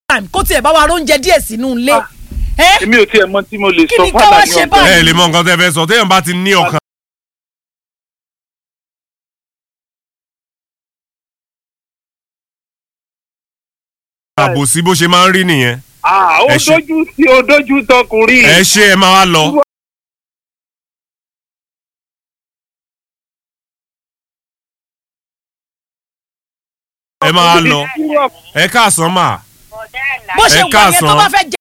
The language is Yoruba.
time kó tiẹ̀ bá wa róúnjẹ díẹ̀ sínú ilé. Ah. ẹ èmi ò tiẹ̀ mọ tí mo lè Kí sọ ni ká fàlà wá ní ṣe ọgbà báyìí? ẹ lè mọ nǹkan tẹ́ fẹ́ sọ téèyàn bá ti ní ọkàn. àbòsí bó ṣe máa ń rí nìyẹn Ah, ó Ẹ ṣe- dójú sí ó dójú tọkùnrin. ẹ ṣe ẹ máa wá lọ. ẹ máa lọ ẹ káàsán mà bó ṣe ẹ wà yẹn tó káàsán. bá fẹ́ jẹ